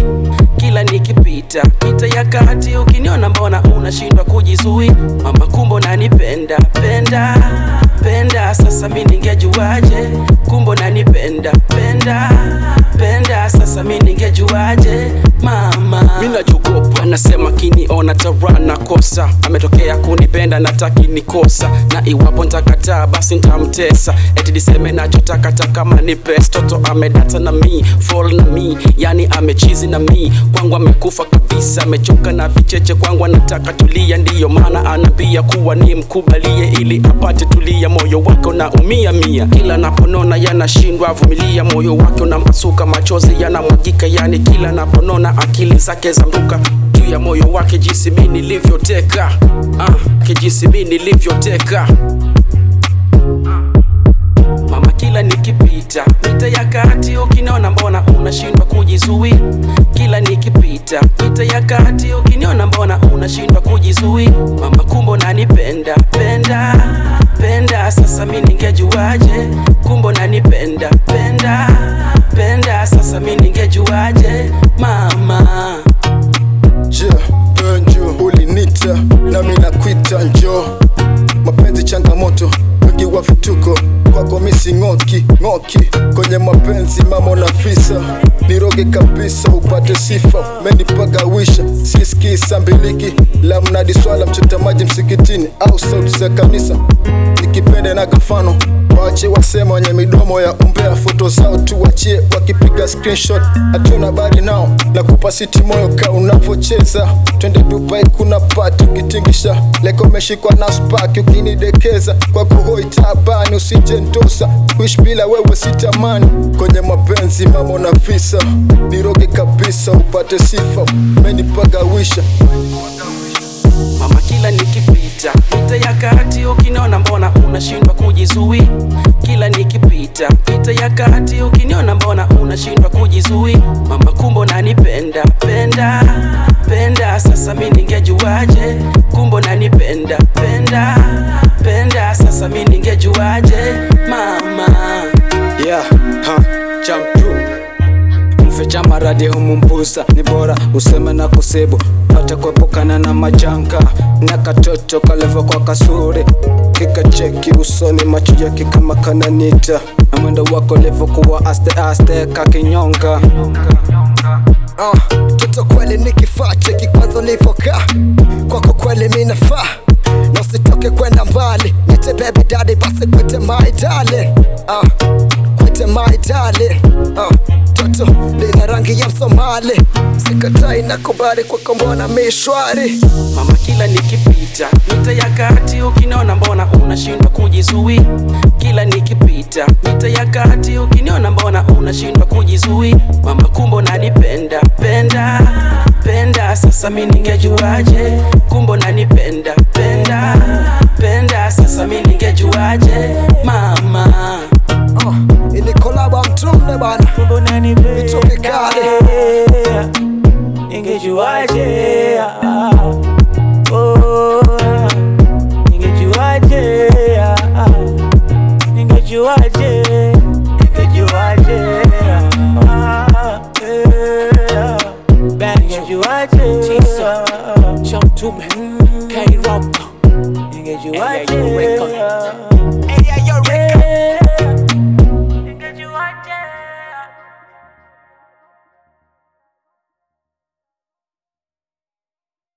kila nikipita pita ya kati ukiniona mbona unashindwa kujizui mama kumbo nanipenda penda penda sasa mi ningejuaje kumbo nanipenda penda penda sasa mi ningejuaje mama mi najogopa nasema kiniona tarana kosa ametokea kunipenda nataki nikosa na iwapo ntakataa basi ntamtesa eti niseme nachotakata kama ni pes toto amedata na mi fall na mi yani amechizi na mi kwangu amekufa kabisa amechoka na vicheche kwangu anataka tulia ndiyo maana anaambia kuwa ni mkubalie ili apate tulia moyo wake unaumia mia kila naponona yanashindwa avumilia moyo wake unampasuka machozi yanamwagika yani kila naponona akili zake zamruka juu ya moyo wake jinsi mi nilivyoteka ah, kijinsi mi nilivyoteka mama kila nikipita mita ya kati ukiniona mbona unashindwa kujizui kila nikipita mita ya kati ukiniona mbona unashindwa kujizui mama kumbo nanipenda penda penda sasa mi ningejuaje kumbo nanipenda penda penda sasa mi ningejuaje mama Je, wewe njoo ulinita nami nakwita njoo. Mapenzi changamoto, wengi wa vituko kwako misi ng'oki ng'oki kwenye mapenzi mama unafisa niroge kabisa upate sifa menipagawisha sisikii sambiliki la mnadi swala mchota maji msikitini au sauti za kanisa nikipende na kafano waache wasema wenye midomo ya umbea foto zao tuwachie wakipiga screenshot hatuna habari nao na kupa siti moyo ka unavocheza twende dubai kuna pati ukitingisha leko umeshikwa na spaki ukinidekeza kwa kuhoi tabani usije ndosa kuishi bila wewe sitamani kwenye mapenzi mama na visa niroge kabisa upate sifa menipagawisha mama kila nikipita pita ya kati ukiniona mbona unashindwa kujizui kila nikipita pita ya kati ukiniona mbona unashindwa kujizui mama kumbo nanipenda penda penda sasa mi ningejuaje kumbo nanipenda penda penda sasa mi ningejuaje mama yeah, ha, champion mficha maradhi humumbusa ni bora useme na kusibu pata kuepukana na majanga na katoto kalevo kwa kasuri kikacheki usoni macho yake kama kananita na mwendo wako levo kuwa aste aste kakinyonga uh, toto kweli ni kifaa cheki kwanza ulivyokaa kwako kweli minafaa na usitoke kwenda mbali nite baby daddy basi kwete my darling uh, kwete my darling uh, toto lina rangi ya msomali sikatai nakubali kwako mbona mishwari mama kila nikipita mita ya kati ukiniona mbona unashindwa kujizui kila nikipita mita ya kati ukiniona mbona unashindwa kujizui mama kumbo nanipenda penda penda sasa mi ningejuaje kumbo nanipenda penda penda sasa mi ningejuaje mama uh, ini kolaba mtumne bana Kumbe unanipenda. Vitu vikali. Ningejuaje Oh, ningejuaje Ningejuaje Ningejuaje Ah, yeah. Ningejuaje Jump to me, K-Rock, Ningejuaje record.